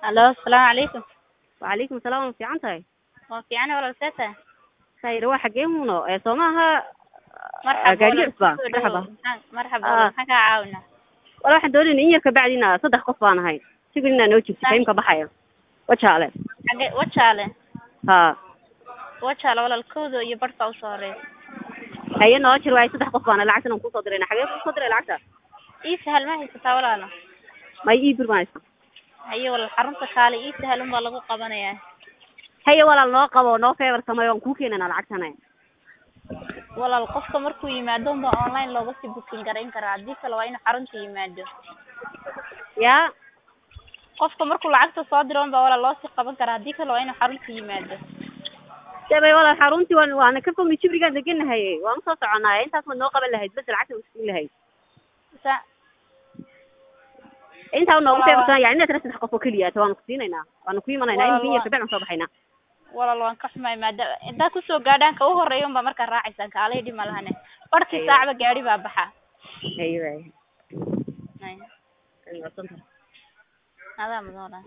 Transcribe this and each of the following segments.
Allo, asalaamu calaykum. Wacalaykum asalaam waa fiican tahay Waa fiican walaal see tahay? khayr waa xagee muuno ee soo maaha Marxaba gaariga walaal, cusba kusoo dhawow. marxaba Maxaan- Marxaba Ah. walaal, maxaan kaa caawinaa? wala waxaan doonayna in yar kabacdina saddex qof baan ahay sigil inaa noo jirto Ay. kaymka baxaya wajaale Xagee wajaale ha wajaale walaal kowda iyo barhka usoo horeysa. haye noo jir waaye saddex qof baana lacagtan aan kusoo dirayna xagee kusoo diray lacagta Ii sahal ma haysataa walaala? may ii bir baan haysta Haye walaal xarunta kaale ii sahal unbaa lagu qabanayaa. haye walaal noo qabo noo feebar sameeyo waan kuu keenana lacagtana Walaal qofka markuu yimaado unbaa online looga sii booking garayn karaa. Haddii kale waa inuu xarunta yimaado. yaa Qofka markuu lacagta soo diro unbaa walaal loo sii qaban karaa. Haddii kale waa inuu xarunta yimaado. debay walaal xaruntii waan waana ka fogni jibrigaan deganahay waan usoo soconaaye intaas waad noo qaban lahayd bas lacagta usiin lahayd Sa intaa noogu Walaal, feebarsan yani inaad tira saddex qof oo keliya ta waanu ku siinaynaa waanu ku imanaynaa Walaal, in yar waa- kabacdi aan soo baxaynaa walaal waan ka xumahay maadaama intaa kusoo gaadhaan ka u horeeya unbaa markaa raacaysaan kaalay dhib ma lahane barhkii Haye. saacba gaari baa baxa haye waaye Haye. Ay, waa santahay. adaa mudan walaal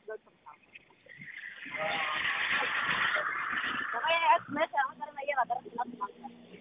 meesha